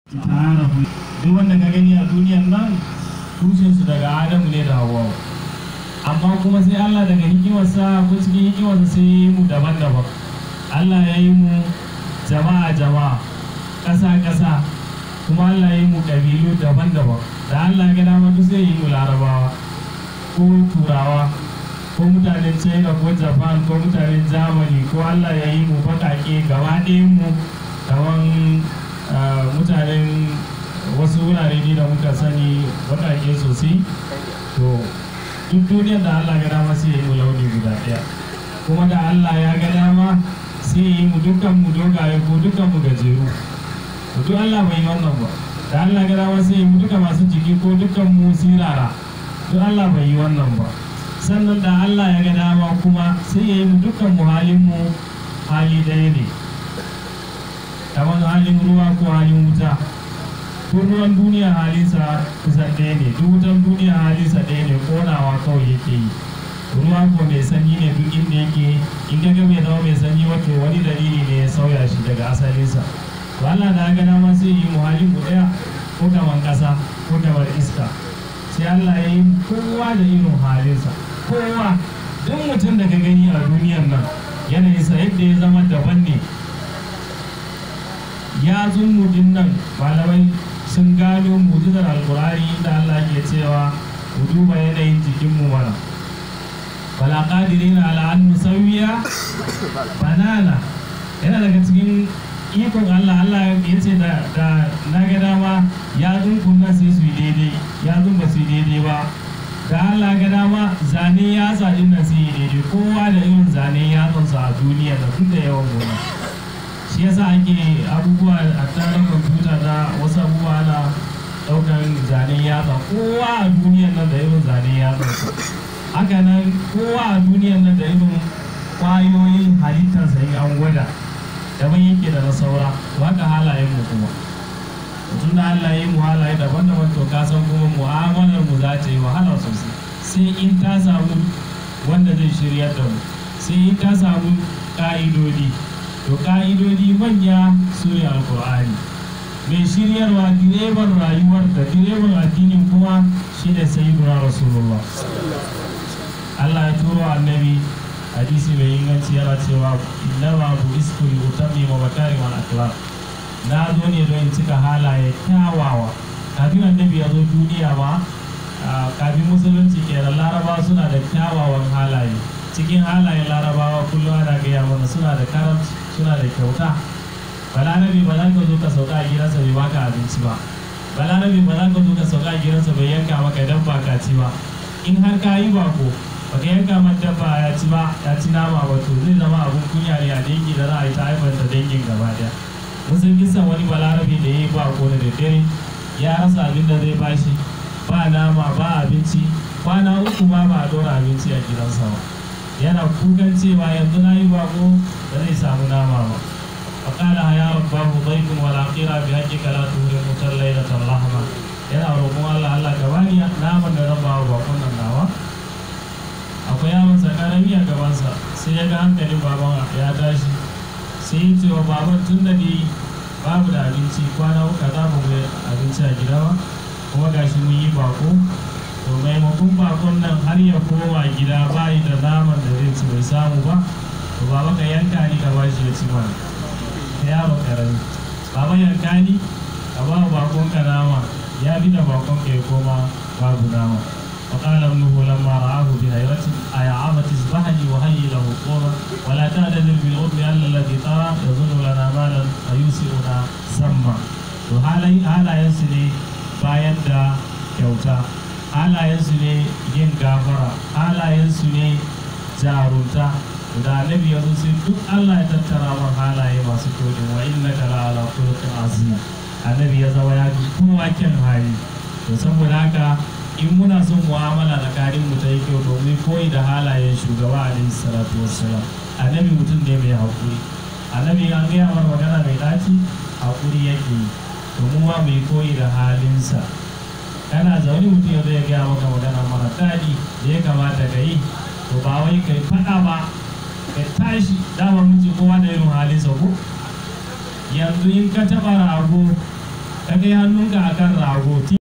ta'arafu duk wanda ka gani a duniyan nan tushensu daga adamu ne da hawa amma kuma sai allah daga hikimarsa ko cikin hikimarsa sai ya yi mu daban-daban allah ya yi mu jama'a jama'a ƙasa ƙasa kuma allah ya yi mu ƙabilu daban-daban da allah ya dama duk sai ya yi mu larabawa ko turawa ko mutanen china ko japan ko mutanen germany ko allah ya yi mu baƙaƙe gaba ɗayan mu kamar mutanen wasu wurare ne da muka sani baƙaƙe sosai to duk duniyar da allah ga dama sai ya yi mu launi guda ɗaya kuma da allah ya ga dama sai ya yi mu dukkan mu dogaye ko dukkan mu gajeru to duk allah bai yi wannan ba da allah ga dama sai ya yi mu duka masu jiki ko dukkan mu sirara duk allah bai yi wannan ba sannan da allah ya ga dama kuma sai ya yi mu dukkan mu halin mu hali ɗaya ne kamar halin ruwa ko halin wuta ko ruwan duniya halinsa kusan ɗaya ne duk wutan duniya halinsa ɗaya ne konawa kawai yake yi ruwa ko mai sanyi ne duk inda yake in ga bai zama mai sanyi wato wani dalili ne ya sauya shi daga asalinsa to Allah da ga dama sai yi mu halin mu ɗaya ko kamar ƙasa ko kamar iska sai Allah ya yi kowa da irin halinsa kowa duk mutum da ka gani a duniyar nan yanayinsa yadda ya zama daban ne ya zunmudin nan malamai sun gano mujizar alkurari da Allah ke cewa ku duba yanayin jikinmu mana bala qadirina ala an nusawiya banana yana daga cikin ikon Allah Allah ya ce da da na ga dama ya zunkun nan sai su yi daidai ya zun ba su yi daidai ba da Allah ga dama zane ya din nan sai yi daidai kowa da irin zane ya a duniya da duk da yawan gona shi yasa ake abubuwa a tsarin kwamfuta da wasu abubuwa na ɗaukar zanen yatsa kowa a duniyan nan da irin zanen yatsa haka nan kowa a duniyan nan da irin kwayoyin halittarsa in an gwada daban yake da na saura haka halayen mu kuma tun da Allah ya yi mu halaye daban-daban to ka san kuma mu'amalar mu za ta yi wahala sosai sai in ta samu wanda zai shiryar da mu sai in ta samu ƙa'idodi to ka'idodi manya su ne alkur'ani mai shiryarwa direban rayuwar da direban addinin kuma shi ne sayyiduna rasulullah Allah ya turo annabi hadisi mai inganci yana cewa innama bu isku li utammi wa makarim al akhlaq na zo ne don in cika halaye kyawawa kafin annabi ya zo duniya ma kafin musulunci kenan laraba suna da kyawawan halaye cikin halayen larabawa kullum ana gaya mana suna da karamci suna da kyauta balarabe ba za ka zo ka sauka a gidansa bai baka abinci ba balarabe ba za ka zo ka sauka a gidansa bai yanka maka idan ba ka ci ba in har ka yi bako baka yanka man dabba ya ci ba ya ci nama ba to zai zama abun kunya ne a dangi da za a yi ta haifar da dangin gaba daya musun kisan wani balarabe da ya yi bako da daddare ya rasa abin da zai bashi ba nama ba abinci kwana uku ma ba a dora abinci a gidansa ba yana kukan cewa yanzu na yi bako da zai samu nama ba faƙala ya rabbahu daifin wala qira bi haqqika la tuhri mutar lailatal rahma yana roƙon Allah Allah ka bani naman da zan bawa bakon nan nawa akwai yaron sa karami a gabansa sai ya ga hankalin baban ya tashi sai ya ce wa baban tun da ni babu da abinci kwana uku za mu ga abinci a gida ba kuma gashi mun yi bako to maimakon bakon nan har ya koma gida bayi da naman da zai ci bai samu ba to baba ka yanka ni ka bashi ya ci mana ta yaro karami baba yanka ni ka ba bakon ka nama ya bi da bakon ka ya koma babu nama وقال ابنه لما رآه بهيرة أيا عمت اذبحني وهيئ له قوما ولا تعتذر بالأرض أن الذي ترى يظن لنا مالا فيوسئنا سما وهذا هذا ينسلي bayan da kyauta halayensu ne yin gafara halayensu ne jarunta da annabi ya sai duk Allah ya tattara man halaye masu kyau din wa inna ka la ala khuluqin azim annabi ya zama ya ji kowa kyan hali to saboda haka in muna son mu'amala tsakanin mu ta yi kyau domin koyi da halayen shugaba alaihi salatu wassalam annabi mutum ne mai hakuri annabi an gaya mar magana mai daci hakuri yake yi domin ma mai koyi da halinsa kana zaune mutum ya zai gaya maka magana mara daɗi da ya kamata ka yi to ba wai kai faɗa ba ka tashi dama miji kowa da irin halinsa ko yanzu in ka taɓa rago ka kai hannunka akan rago